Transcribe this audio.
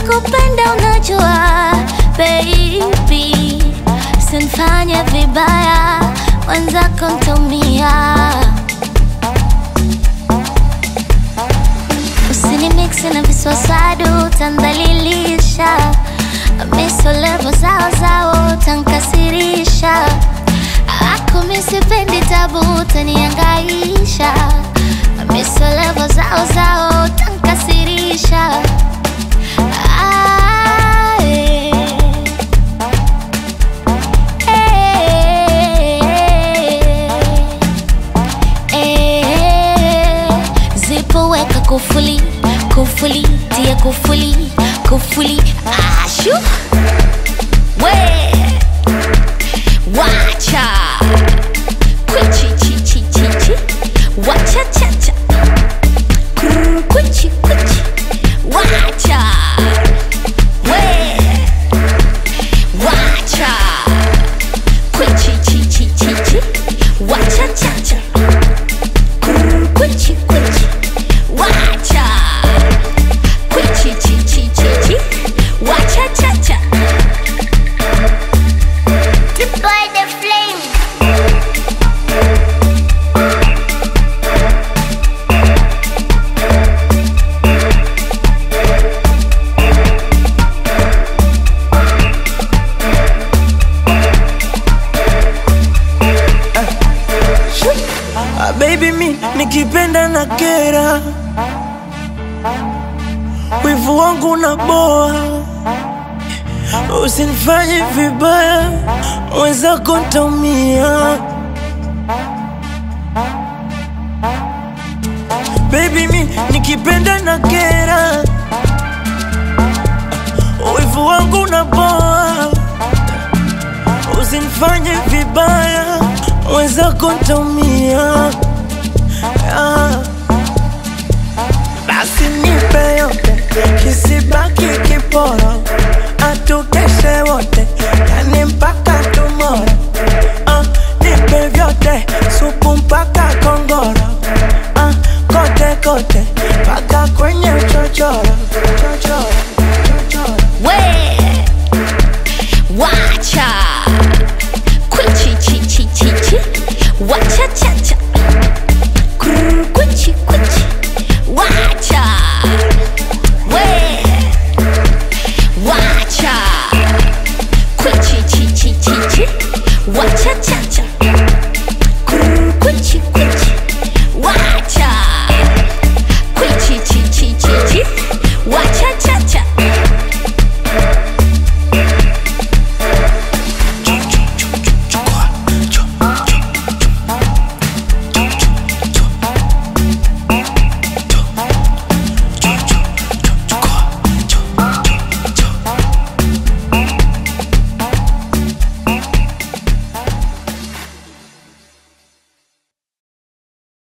nakupenda unajua baby sinfanye vibaya wenzako ntaumia usinimiksi na viswasadu tandhalilisha misolevo zao zao tankasirisha ako misipendi tabu taniangaisha misolevo zao zao tankasirisha Ah, eh. Eh, zipo weka kufuli kufuli tia kufuli kufuli ashu we wacha kwichi chi chi chi chi wacha cha cha Krr, kwichi kwichi wacha we wacha kwichi chi chi chi chi wacha cha cha Krr, kwichi kwichi wacha kwichi chi chi chi chi wacha cha cha Deploy the flame Ah, baby mi nikipenda na kera, wivu wangu na boa, usinifanye vibaya, wenzako ntaumia. Baby mi nikipenda na kera, wivu wangu na boa, usinifanye vibaya, wenzako ntaumia. Ah. Basi nipe yote, kisibaki kiporo, atukeshe wote, yani mpaka tomorrow. Ah, nipe vyote, supu mpaka kongoro, ah, kote kote, mpaka kwenye chochoro, chochoro.